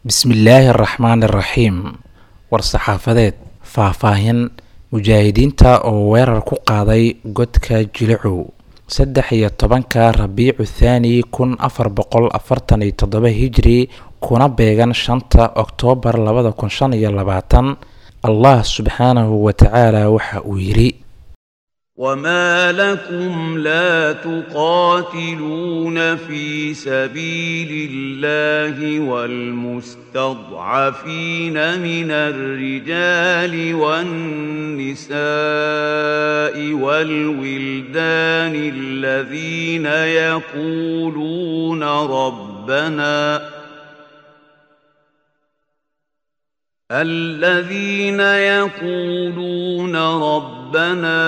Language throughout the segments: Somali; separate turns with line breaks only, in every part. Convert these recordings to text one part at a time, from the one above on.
bismillaahi araxmaani araxiim war-saxaafadeed faahfaahin mujaahidiinta oo weerar ku qaaday godka jilicow saddex iyo tobanka rabiicu thaani kun afar boqol afartan iyo toddoba hijri kuna beegan shanta oktoobar labada kun shan iyo labaatan allah subxaanahu wa tacaala waxa uu yidhi
وما لكم لا تقاتلون في سبيل الله والمستضعفين من الرجال والنساء والولدان الذين يقولون ربنا الذين يقولون ربنا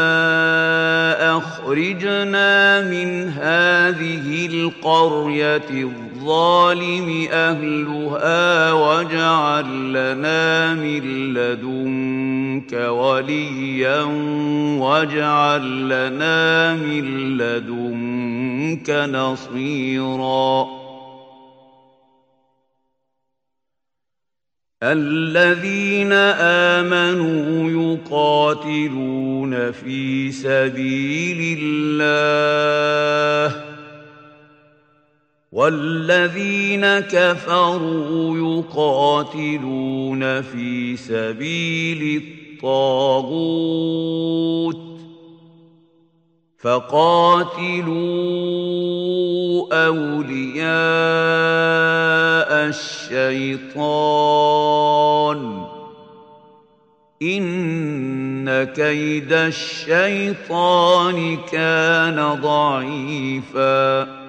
اخرجنا من هذه القريه الظالم اهلها واجعل لنا من لدنك وليا واجعل لنا من لدنك نصيرا الذين آمنوا يقاتلون في سبيل الله والذين كفروا يقاتلون في سبيل الطاغوت فقاتلوا أولياء الشيطان إن كيد الشيطان كان ضعيفا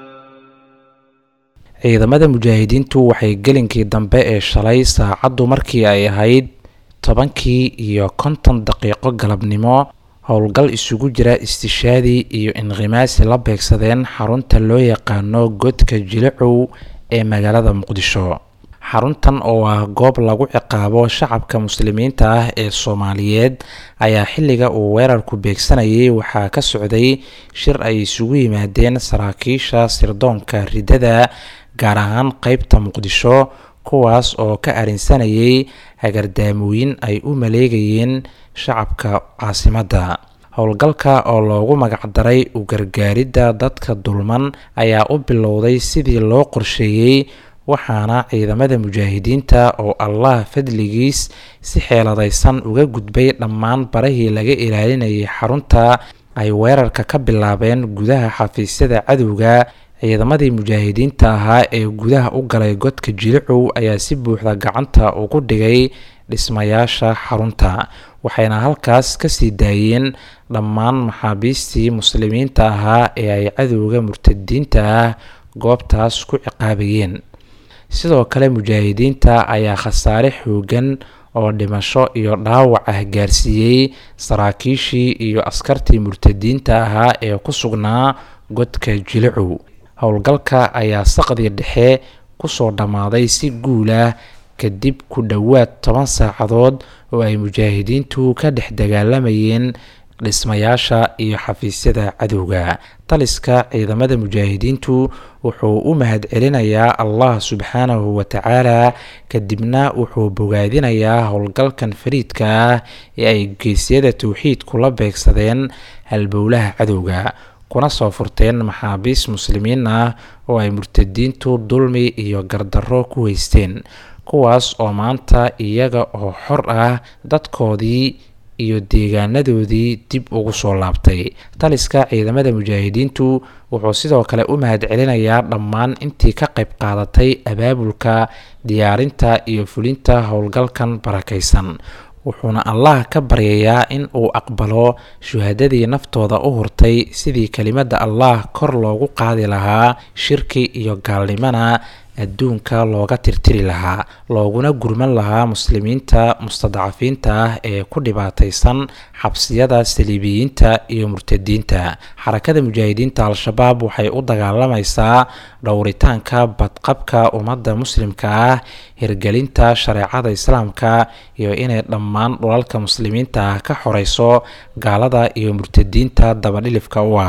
ciidamada mujaahidiintu waxay gelinkii dambe ee shalay saacaddu markii ay ahayd tobankii iyo konton daqiiqo galabnimo howlgal isugu jira istishaadi iyo inqimaasi la beegsadeen xarunta loo yaqaano godka jilicow ee magaalada muqdisho xaruntan oo ah goob lagu ciqaabo shacabka muslimiinta ah ee soomaaliyeed ayaa xilliga uu weerarku beegsanayay waxaa ka socday shir ay isugu yimaadeen saraakiisha sirdoonka riddada gaar ahaan qeybta muqdisho kuwaas oo ka arinsanayay hagardaamooyin ay u maleegayeen shacabka caasimadda howlgalka oo loogu magacdaray u gargaaridda dadka dulman ayaa u bilowday sidii loo qorsheeyey waxaana ciidamada mujaahidiinta oo allah fadligiis si xeeladaysan uga gudbay dhammaan barahii laga ilaalinayay xarunta ay weerarka ka bilaabeen gudaha xafiisyada cadowga ciidamadii mujaahidiinta ahaa ee gudaha u galay godka jilicow ayaa si buuxda gacanta ugu dhigay dhismayaasha xarunta waxayna halkaas kasii daayeen dhammaan maxaabiistii muslimiinta ahaa ee ay cadowga murtadiinta ah goobtaas ku ciqaabayeen sidoo kale mujaahidiinta ayaa khasaare xoogan oo dhimasho iyo dhaawac ah gaarsiiyey saraakiishii iyo askartii murtadiinta ahaa ee ku sugnaa godka jilicow howlgalka ayaa saqdii dhexe kusoo dhammaaday si guulah kadib ku dhowaad toban saacadood oo ay mujaahidiintu ka dhex dagaalamayeen dhismayaasha iyo xafiisyada cadowga taliska ciidamada mujaahidiintu wuxuu u mahadcelinayaa allah subxaanahu wa tacaala kadibna wuxuu bogaadinayaa howlgalkan fariidka ah ee ay geesyada towxiidku la beegsadeen halbowlaha cadowga kuna soo furteen maxaabiis muslimiin ah oo ay murtadiintu dulmi iyo gardarro ku haysteen kuwaas oo maanta iyaga oo xor ah dadkoodii iyo deegaanadoodii dib ugu soo laabtay taliska ciidamada mujaahidiintu wuxuu sidoo kale u mahadcelinayaa dhammaan intii ka qayb qaadatay abaabulka diyaarinta iyo fulinta howlgalkan barakaysan wuxuuna allah ka baryayaa in uu aqbalo shuhadadii naftooda u hurtay sidii kelimadda allah kor loogu qaadi lahaa shirki iyo gaalnimana adduunka looga tirtiri lahaa looguna gurman lahaa muslimiinta mustadcafiinta ah ee ku dhibaataysan xabsiyada saliibiyiinta iyo murtadiinta xarakada mujaahidiinta al-shabaab waxay u dagaalamaysaa dhowritaanka badqabka ummadda muslimka ah hirgelinta shareecada islaamka iyo inay dhammaan dhulalka muslimiinta ah ka xoreyso gaalada iyo murtadiinta dabadhilifka u ah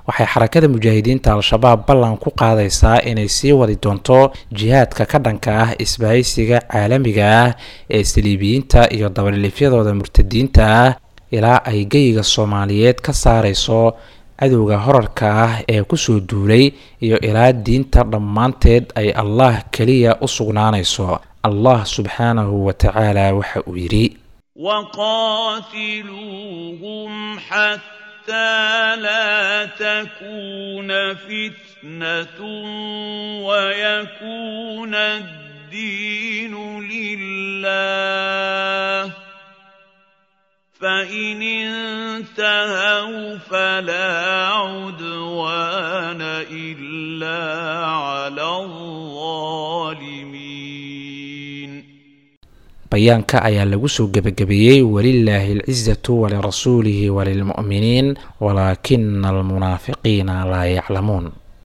waxay xarakada mujaahidiinta al-shabaab ballan ku qaadaysaa inay sii wadi doonto jihaadka ka dhanka ah isbahaysiga caalamiga ah ee saliibiyiinta iyo dabalilifyadooda murtadiinta ah ilaa ay geyiga soomaaliyeed ka saarayso cadowga horarka ah ee kusoo duulay iyo ilaa diinta dhammaanteed ay allah keliya u sugnaanayso allah subxaanahu wa tacaala waxa uu yidhi
وقاتلوهم حتى لا تكون فتنة ويكون الدين لله فإن انتهوا فلا عدوان إلا على الظالمين
bayaanka ayaa lagu soo gebagabeeyey walilaahi alcizatu walirasuulihi walilmu'miniin walaakina almunaafiqiina laa yaclamuun